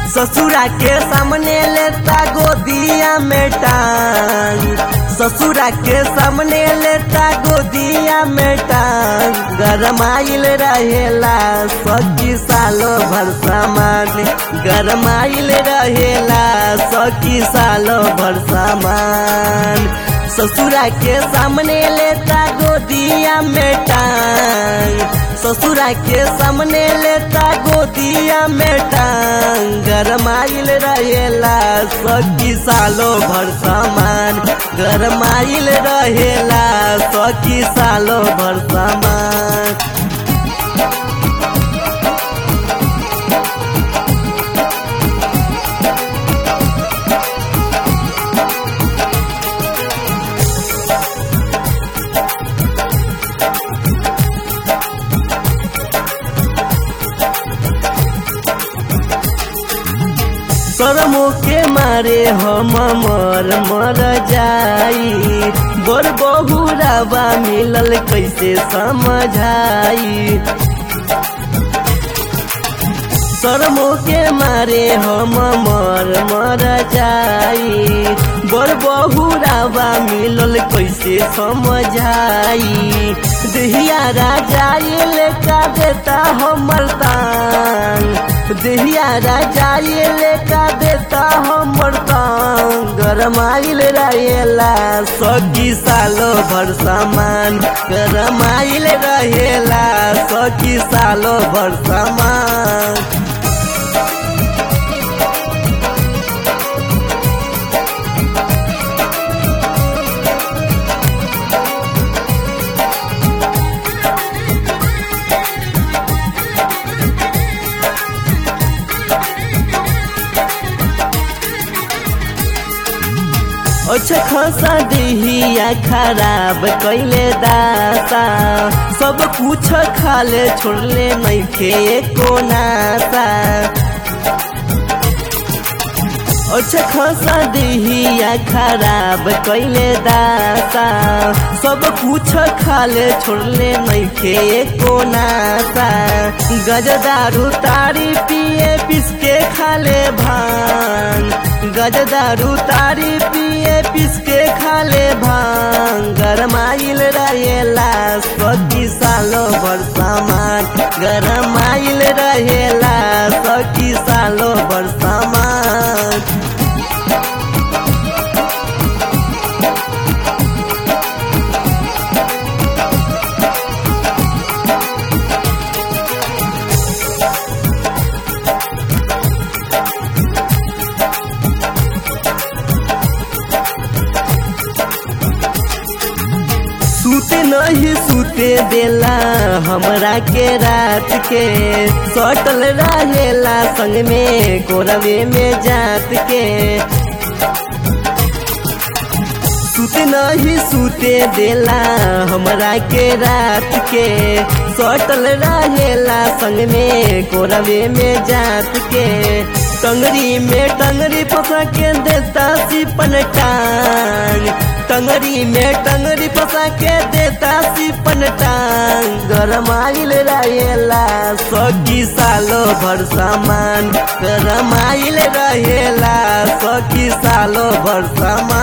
ससुरा के सामने लेता गोदिया में टांग ससुरा के सामने लेता गोदिया में टांग गरमाइल रहेला सखी सालो भर सामान गरमाइल रहेला सखी सालो भर सामान ससुरा के सामने लेता गोदिया में टांग ससुरा के सामने लेता गोदिया में टांग गरमाइल रहेला सखी सालो भर सामान गरमाइल रहेला सखी सालो भर सामान शरमो के मारे हम मर मर जाई बड़ बहुरावा मिलल कैसे समझाई शरमो के मारे हम मर मर जाई बड़ बहुरावा मिलल कैसे समझाई दहिया राजा ये लेका देता हमर तांग दहिया राजा ये लेका देता हमर तांग गरमाइल रहेला सखी सालो भर सामान गरमाइल रहेला सखी सालो भर सामान अच्छा खासा दिहिया खराब कैले दासा सब कुछ खाले छोड़ले नैखे एको नासा अच्छा खासा दिहिया खराब कैले दासा सब कुछ खाले छोड़ले नैखे एको नासा गजदारू तारी पिए पिसके खाले भांग गजदारू तारी पिए पिसके खाले भांग गरमाइल रहेला सखी सालो भर सामान गरमाइल रहेला सखी सालो भर सामान सूते नहीं सूते देला हमरा के रात के सटल रहेला संग में कोरवे में जात के सूते नहीं सूते देला हमरा के रात के सटल रहेला संग में कोरवे में जात के टंगरी में टंगरी फंसा के देता सिपन टांग टंगरी में टंगरी फंसा के देता सिपन टांग गरमाइल रहेला सखी सालो भर सामान गरमाइल रहेला सखी सालो भर सामान